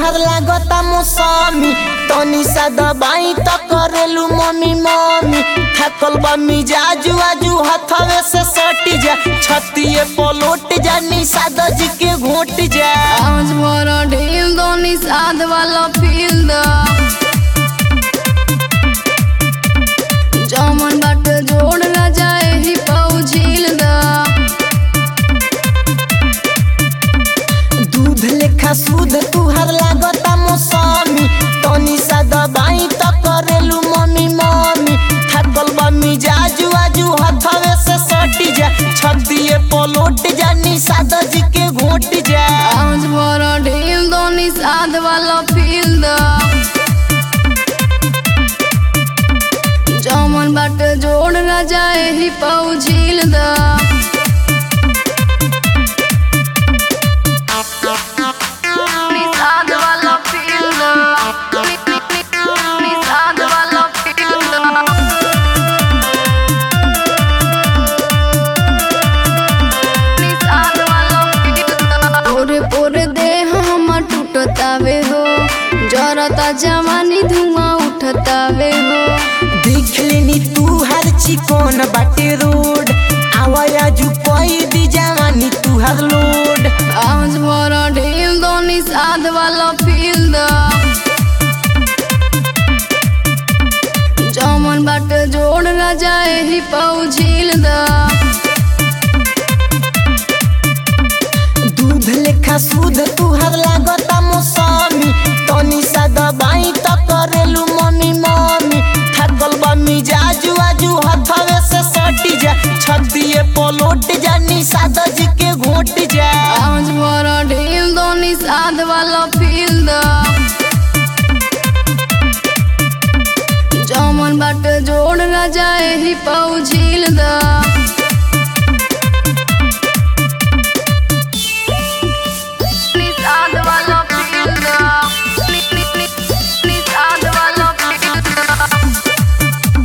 तुहार लागता मौसमी तनी सा दबाई त करेलू मम्मी मम्मी थकल बा मिजाजू आजू हथवे से सटी जा छतिए पलोट जा निषाद जी के घोट जा आज भर ढील दो निषाद वाला फील द जमन बाट जोड़ न जाए ही पाऊ झील द दूध लेखा सूद तुहार लागता मौसमी तनी सा दबाई त करेलू मम्मी मम्मी थकल बा मिजाजू आजू हथवे से सटी जा छतिए पलोट जा निषाद जी के घोट जा आज भर ढील दो निषाद वाला फील द जमन बाट जोड़ न जाए ही पाऊ झील द निषाद वाला फील द निषाद वाला फील द पोरे पोरे देह हमर टूटतावे हो जरता जवानी धुआं उठतावे हो देख लेनी तू हर चिकन बाटे रोड आवाया जू कोई दी जवानी तू हर लोड आज भर ढील दो निषाद वाला फील द जमन बाट जोड़ न जाए ही पाऊ झील द दूध लेखा सूद तू हर लागता मौसमी तनी सा दबाई त करेलू मम्मी मम्मी थकल बा मिजाजू आजू हथवे से सटी जा छतिए पलोट जा निषाद जी के घोट जा आज भर ढील दो निषाद वाला फील द जमन बाट जोड़ न जाए ही पाऊ झील द निषाद वाला फील द निषाद वाला फील द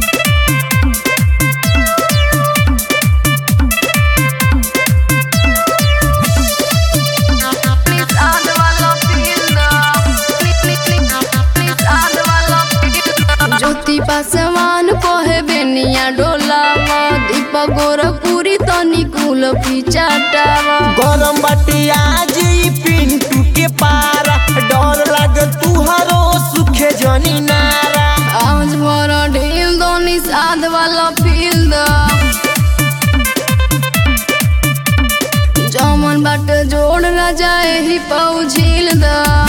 निषाद वाला फील द निषाद वाला फील द ज्योति पासवान कोहे बेनिया डोलावा दीपक गोरखपुरी तनी कुल पिचाटावा गरम बाटे आज ई पिंटू के पारा डर लागे तुहरो सुखे जनी नारा आज भर ढील दो निषाद वाला फील द जमन बाट जोड़ न जाए ही पाऊ झील द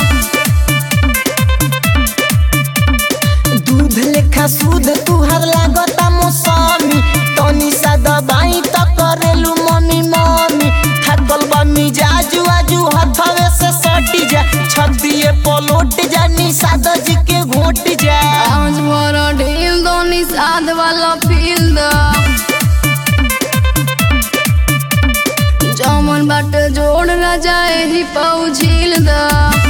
दूध लेखा सूद तुहर लागता मौसमी तनी सा दबाई त करेलू मम्मी मम्मी थकल बा मिजाजू आजू हथवे से सटी जा छतिए पलोट जा निषाद जी के घोट जा आज भर ढील दो निषाद वाला फील द जमन बाट जोड़ न जाए ही पाऊ झील द